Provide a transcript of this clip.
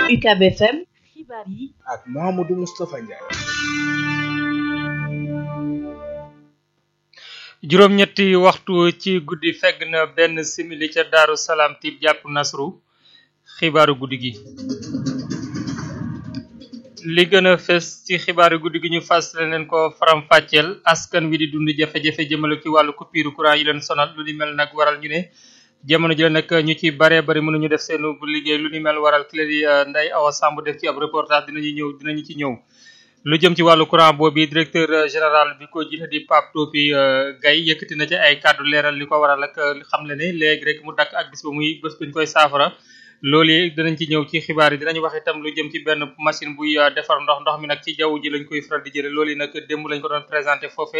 UCAB FM xibaar yi ak Mouhamadou Moustapha Ndiaye. juróom-ñetti waxtu ci guddi fegg na benn simili ca Daaru Salaam tib jàpp Nasru xibaaru guddi gi. li gën a fës ci xibaaru guddi gi ñu fas leen ko faram-fàcceel askan wi di dund jafe-jafe jëmale ci wàllu coupure courant yi leen sonal lu ni mel nag waral ñu ne jamono ji la nag ñu ci baree bari mënuñu def seen bu liggéey lu ni mel waral ki la di Ndeye Awa Samb def ci ab reportage dinañu ñëw dinañu ci ñëw. lu jëm ci wàllu courant boobu directeur général bi ko jiite di Pape Topi Gaye yëkkati na ci ay kàddu leeral li ko waral ak xam le ne léegi rek mu dakk ak bis ba muy bés buñ koy saafara. loolu yi dinañ ci ñëw ci xibaar yi dinañ wax itam lu jëm ci benn machine buy defar ndox ndox mi nag ci jaww ji lañ koy faral di jële loolu yi nag démb lañ ko doon présenté foofe